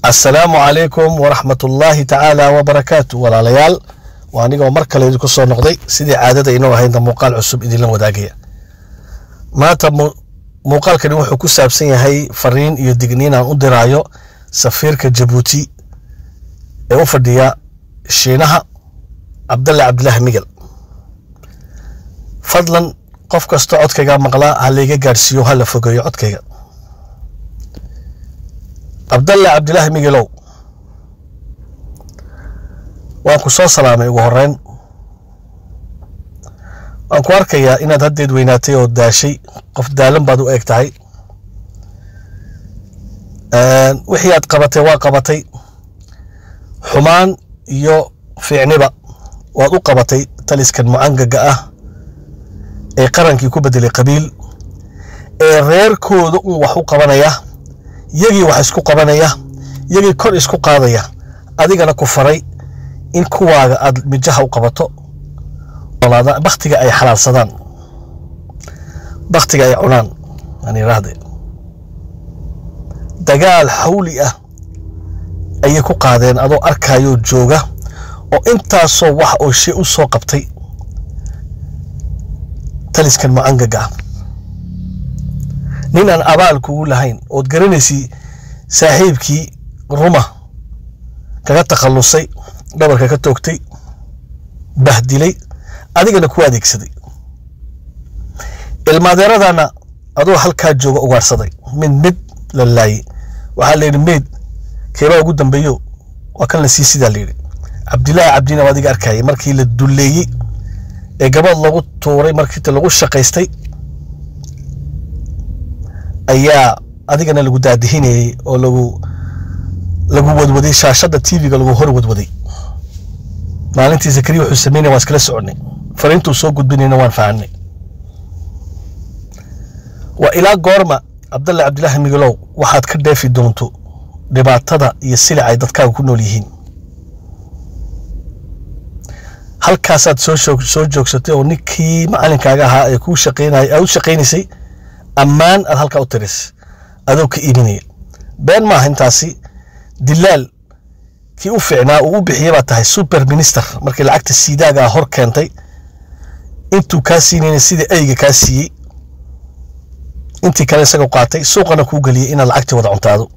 assalaamu calaykum waraxmatullaahi tacaala wabarakaatu walaalayaal waa anigoo mar kale idinku soo noqday sidii caadada inoo ahaydna muuqaal cusub idinla wadaagaya maanta muuqaalkani wuxuu ku saabsan yahay fariin iyo digniin aan u diraayo safiirka jabuuti ee u fadhiya shiinaha cabdalle cabdilaahi migel fadlan qof kasta codkayga maqlaa ha layga gaadhsiiyo ha la fogeeyo codkayga cabdalle cabdilaahi migelow waan ku soo salaamay ugu horeyn waan ku arkayaa inaad haddeed weynaatay oo daashay qof daalan baad u eg tahay wixii aad qabatay waa qabatay xumaan iyo fiicniba waad u qabatay taliskan mucangaga ah ee qarankii ku bedelay qabiil ee reerkooda un wax u qabanaya yagii wax isku qabanaya yagii kor isku qaadaya adigana ku faray in kuwaaga aad mijaha u qabato baktiga ay xalaalsadaan baktiga ay cunaan aan iraahde dagaal xawli ah ayay ku qaadeen adoo arkayoo jooga oo intaasoo wax oo shay u soo qabtay taliskan mucangaga ah nin aan abaal kugu lahayn ood garanaysay saaxiibkii ruma kaga takhallusay dhabarka ka toogtay bahdilay adigana ku adeegsaday ilmaadeeradana adoo halkaa jooga ugaarsaday mid mid la laayey waxaa layidhi meyd keebaa ugu dambeeyo waa kan la sii sidaa layidhi cabdilaahi cabdina waa adiga arkayay markii la dulleeyey ee gabadh lagu tuuray markiita lagu shaqaystay ayaa adigana lagu daadihinayey oo lagu lagu wadwaday shaashadda tv-ga lagu hor wadwaday maalintii zakariya wuxuu sameynaya waan iskala soconay fariintuu soo gudbinayna waan fahanay waa ilaa goorma cabdalle cabdilaahi migelow waxaad ka dheefi doonto dhibaatada iyo silic ay dadkaaga ku nool yihiin halkaasaad soo soo joogsatay oo ninkii macalinkaaga ahaa ee kuu shaqeynay aad u shaqaynaysay ammaan aad halkaa u tiris adoo ka iibinaya been maaha intaasi dilaal kii u fiicnaa uu u bixiyey baa tahay super minister markii lacagta siidaaga hor keentay intuu kaa siinayna sida eyga kaa siiyey intii kale isagoo qaatay suuqana kuu geliyey inaad lacagtii wada cuntaado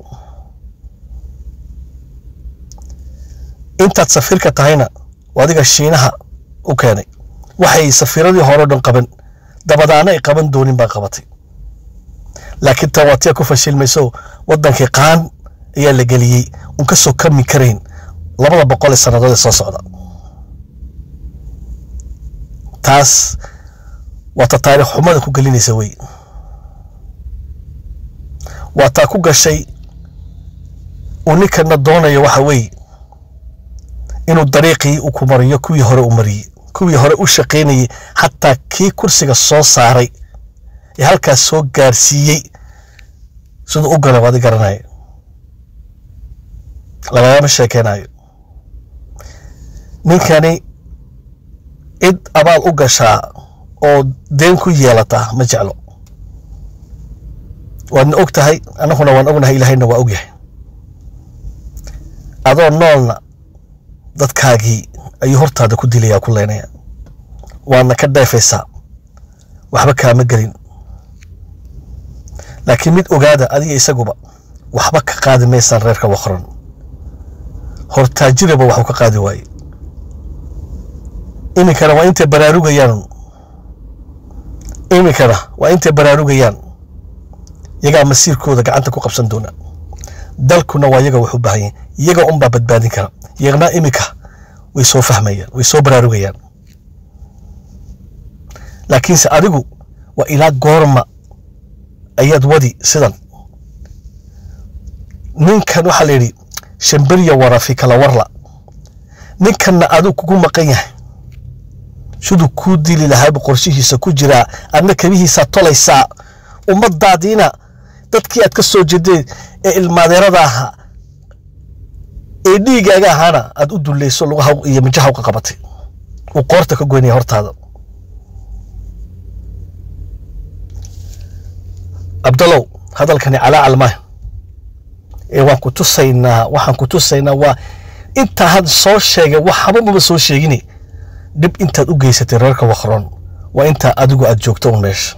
intaad safiirka tahayna adiga shiinaha u keenay waxay safiiradii hore o dhan qaban dabadaana ay qaban doonin baa qabatay laakiin tan waatiya ku fashilmayso wadankii qaan ayaa la geliyey un ka soo kami karayn labada boqol ee sannadood ee soo socda taas waa ta taariikh xumada ku gelinaysa wey waa taa ku gashay uu ninkana doonayo waxa weeye inuu dariiqii u ku mariyo kuwii hore u mariyey kuwii hore u shaqaynayey xataa kii kursiga soo saaray ee halkaas soo gaarsiiyey siduu u gala waadi garanaya lagagama sheekeynayo ninkani cid abaal u gashaa oo deen ku yeelata ma jeclo waadna og tahay annaguna waan ognahay ilaahayna waa og yahay adoo noolna dadkaagii ayuu hortaada ku dilaya ku leynaya waadna ka dheefaysaa waxba kaama gelin laakiin mid ogaada adiga isaguba waxba ka qaadi maysaan reerka wakran hortaajiraba waxuu ka qaadi waaye iminkana waa intay baraarugayaan iminkana waa intay baraarugayaan yagaa masiirkooda gacanta ku qabsan doona dalkuna waa yaga wax u baahan yahin iyaga unbaa badbaadin kara iyagna iminka way soo fahmayaan way soo baraarugayaan laakiinse adigu waa ilaa goorma ayaad wadi sidan ninkan waxaa la yidhi shamberiya warafi kala warla ninkanna aduu kugu maqan yahay siduu kuu dili lahaaba qorshihiisa ku jiraa adna kabihiisaa tolaysaa ummadaadiina dadkii aad ka soo jeedeen ee ilmaadeerada ahaa ee dhiigaaga ahaana aad u dullayso lugaha iyo mijaha uka qabatay uu qoorta ka goynaya hortaada cabdalow hadalkani calaacal maaha ee waan ku tusaynaa waxaan ku tusaynaa waa intaa had soo sheegay waxba maba soo sheegini dhib intaad u geysatay reerka wakroon waa intaa adigu aad joogto un meesha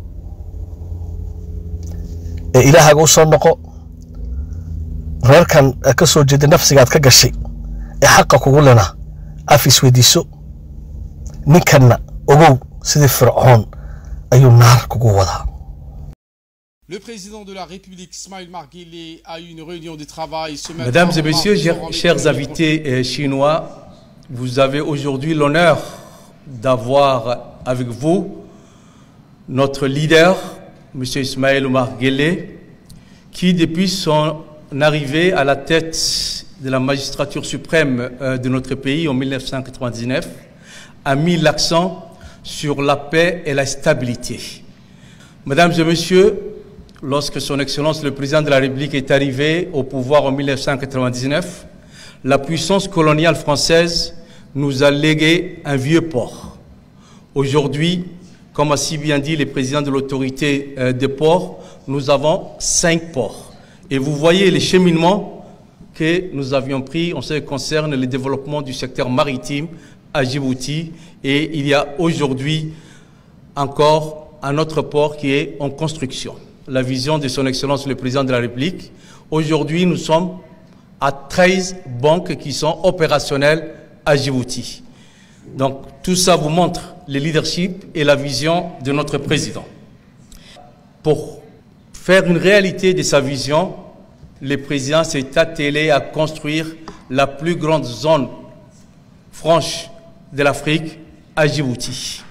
ee ilaahaaga u soo noqo reerkan ka soo jeeda nafsigaad ka gashay ee xaqa kugu lena af isweydiiso ninkanna ogow sidii fircoon ayuu naar kugu wadaa Le président de la République, Ismaël Marguerite, a eu une réunion de travail ce matin. Mesdames et au messieurs, Maroc, chers, pour chers remettre- invités euh, chinois, vous avez aujourd'hui l'honneur d'avoir avec vous notre leader, M. Ismaël Omar Guelleh, qui depuis son arrivée à la tête de la magistrature suprême euh, de notre pays en 1999, a mis l'accent sur la paix et la stabilité. Mesdames et messieurs, lorsque Son Excellence le Président de la République est arrivé au pouvoir en 1999, la puissance coloniale française nous a légué un vieux port. Aujourd'hui, comme a si bien dit le président de l'autorité euh, des ports, nous avons cinq ports. Et vous voyez les cheminements que nous avions pris en ce qui concerne le développement du secteur maritime à Djibouti. Et il y a aujourd'hui encore un autre port qui est en construction. La vision de Son Excellence le Président de la République. Aujourd'hui, nous sommes à 13 banques qui sont opérationnelles à Djibouti. Donc tout ça vous montre le leadership et la vision de notre Président. Pour faire une réalité de sa vision, le Président s'est attelé à construire la plus grande zone franche de l'Afrique à Djibouti.